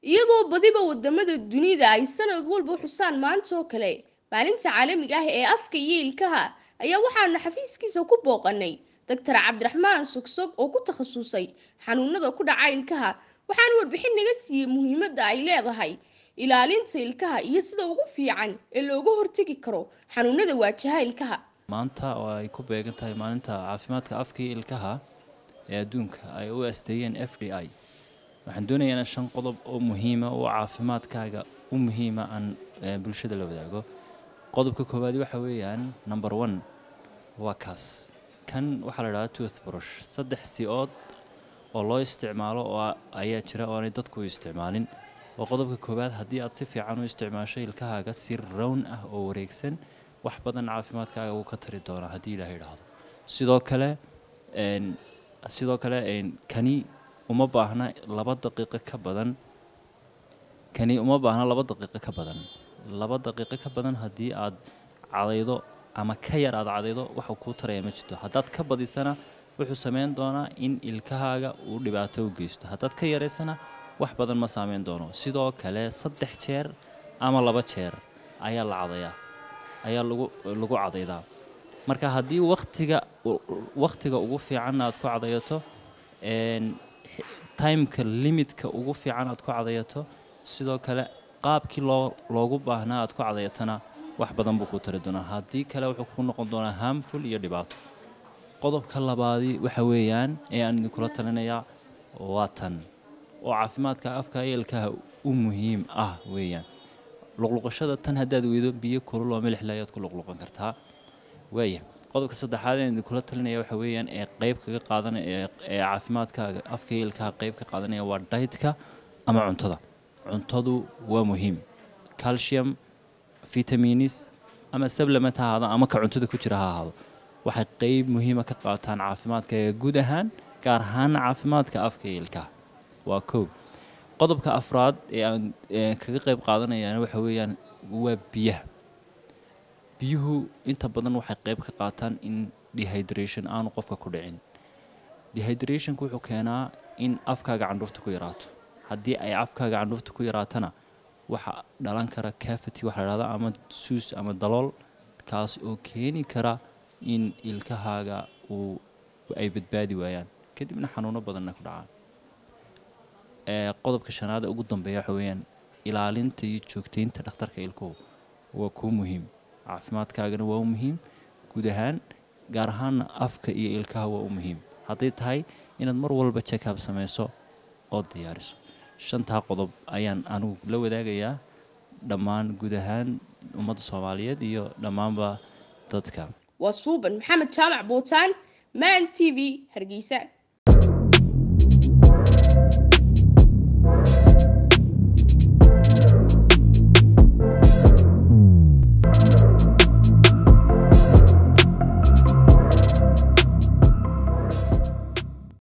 iyadoo badiba wadamada dunida ay sanad walba xusaan maanta oo kale maalinta caalamiga ah ee afka iyo ilkaha ayaa waxaanu xafiiskiisa ku booqanay doctor cabdiraxmaan sogsog oo ku takhasusay xanuunada ku dhaca ilkaha waxaana warbixin naga siiyey muhiimadda ay leedahay ilaalinta ilkaha iyo sida ugu fiican ee looga hortegi karo xanuunada waajaha ilkaha maanta oo ay ku beegan tahay maalinta caafimaadka afka iyo ilkaha ee adduunka ay u asteeyeen f d i waxaan doonayaa in shan qodob oo muhiima oo caafimaadkaaga u muhiima aan bulshada la wadaago qodobka koowaad waxa weeyaan number one waa kaas kan waxaa la idhahdaa tooth brush saddex si-ood oo loo isticmaalo oo ayaa jira oo aanay dadku u isticmaalin oo qodobka koowaad haddii aad si fiican u isticmaasho ilkahaaga si rown ah oo wareegsan wax badan caafimaadkaaga wuu ka tari doonaa haddii ilaah idhaahdo sidoo kale sidoo kale kani uma baahna laba daqiiqo ka badan kani uma baahna laba daqiiqo ka badan laba daqiiqo ka badan haddii aad cadaydo ama ka yar aad cadaydo waxuu kuu taraya ma jirto haddaad ka badisana wuxuu sameyn doonaa in ilkahaaga uu dhibaato u geysto haddaad ka yaraysana wax badan ma saameyn doono sidoo kale saddex jeer ama laba jeer ayaa la cadayaa ayaa lagu lagu cadaydaa marka haddii waktiga wakhtiga ugu fiican aad ku cadayato timeka limitka ugu fiican aad ku cadayato sidoo kale qaabkii loo loogu baahnaa aad ku cadayatana wax badan buu ku tari doonaa haddii kale wuxuu ku noqon doonaa harmful iyo dhibaato qodobka labaadi waxa weeyaan ee aan idinkula talinayaa waa tan oo caafimaadka afka iyo ilkaha u muhiim ah weeyaan luqluqashada tan haddaad weydo biyo kulul oo milixle ayaad ku luqluqan kartaa waaya qodobka saddexaad ee idinkula talinaya waxa weeyaan ee qeyb kaga qaadanaya ee caafimaadkaaga afka iyo ilkaha qeyb ka qaadanaya waa daytka ama cuntada cuntadu waa muhiim calcium vitaminis ama sablement ha ahaado ama ka cuntada ku jira ha ahaado waxay qeyb muhiima ka qaataan caafimaadkaaga guud ahaan gaar ahaana caafimaadka afka iyo ilkaha waa kow qodobka afraad ee aan kaga qeyb qaadanayaan waxa weeyaan waa biyaha biyuhu inta badan waxay qeyb ka qaataan in dehydration aanu qofka ku dhicin dehydrationka wuxuu keenaa in afkaaga candhuufta ku yaraato haddii ay afkaaga candhuufta ku yaraatana waxa dhalan kara cavity waxa la dhahda ama suus ama dalool kaas oo keeni kara in ilkahaaga uu ay badbaadi waayaan kadibna xanuuno badanna ku dhacaan qodobka shanaad ee ugu dambeeya waxa weeyaan ilaalinta iyo joogtaynta dhakhtarka ilkuhu waa kuu muhiim caafimaadkaagana waa u muhiim guud ahaan gaar ahaana afka iyo ilkaha waa u muhiim hadday tahay inaad mar walba jekab samayso oo diyaariso shantaa qodob ayaan anigu la wadaagayaa dhammaan guud ahaan ummadda soomaaliyeed iyo dhammaanba dadka waa suuban maxamed jaamac buutaan maan t v hargeysa